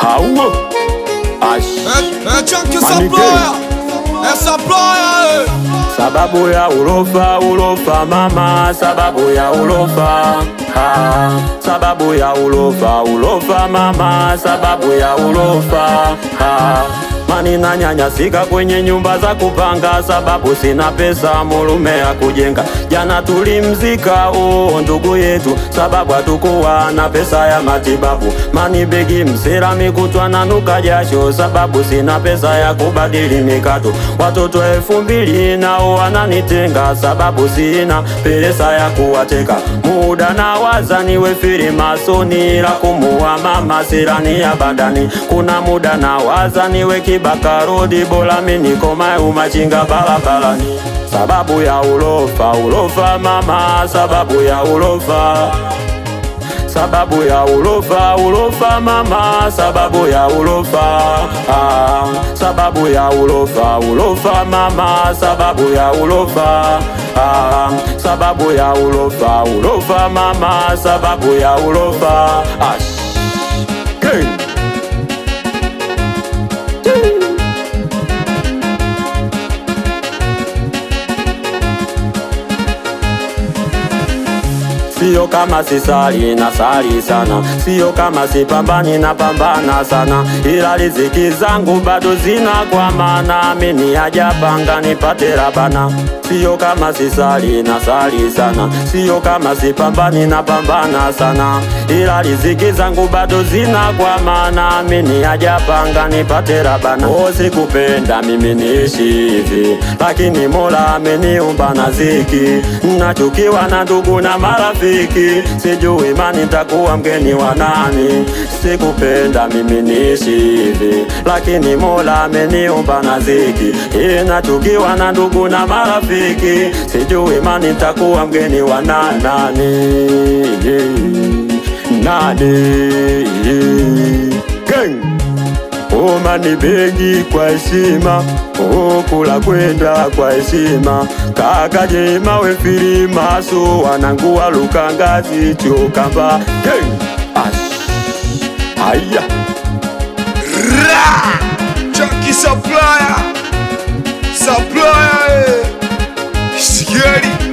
Auo. Ash. É, é Chunky Maniguei. Supplier, é Supplier, Sababu ya ulofa ulofa mama, sababu ya ulofa ah, sababu ya ulofa ulofa mama, sababu ya ulofa ah, mani na nyanyasika kwenye nyumba za kupanga, sababu sina pesa mulume ya kujenga. Jana tulimzika oh, ndugu yetu, sababu hatukuwa na pesa ya matibabu. Mani begi msera mikutwa na nuka jasho, sababu sina pesa ya kubadili mikato. Watoto elfu mbili nao wananitenga, sababu sina pesa ya kuwateka. Muda na waza niwe firimasoni la kumuua mama sirani ya badani. Kuna muda na waza niwe kibaka rodi, bora mimi nikomae umachinga barabarani. Sababu ya ulofa ulofa mama, sababu ya ulofa sababu ya ulofa ulofa mama, sababu ya ulofa ah, sababu ya ulofa ulofa mama, sababu ya ulofa ah, sababu ya ulofa ulofa mama, sababu ya ulofa ash Gang. Sio kama sisali na sali sana, sio kama sipambani na pambana sana, ila riziki zangu bado zina kwa maana mimi hajapanga nipate rabana. Sio kama sisali na sali sana, sio kama sipambani na pambana sana, ila riziki zangu bado zina kwa maana mimi hajapanga nipate rabana. Oh, sikupenda mimi niishi hivi, lakini Mola ameniumba na ziki, nachukiwa na ndugu na marafiki, sijui imani nitakuwa mgeni wa nani. Sikupenda mimi niishi hivi, lakini Mola ameniumba na ziki, nachukiwa na ndugu na marafiki, sijui imani nitakuwa mgeni wa na- nani nani Gang! Omani begi kwa heshima, okula kwenda kwa heshima, kaka jema we filima so wanangu wa lukangazi chokamba Gang! Ash! Haya Ra! Chunky Supplier, Supplier, eh. Scary.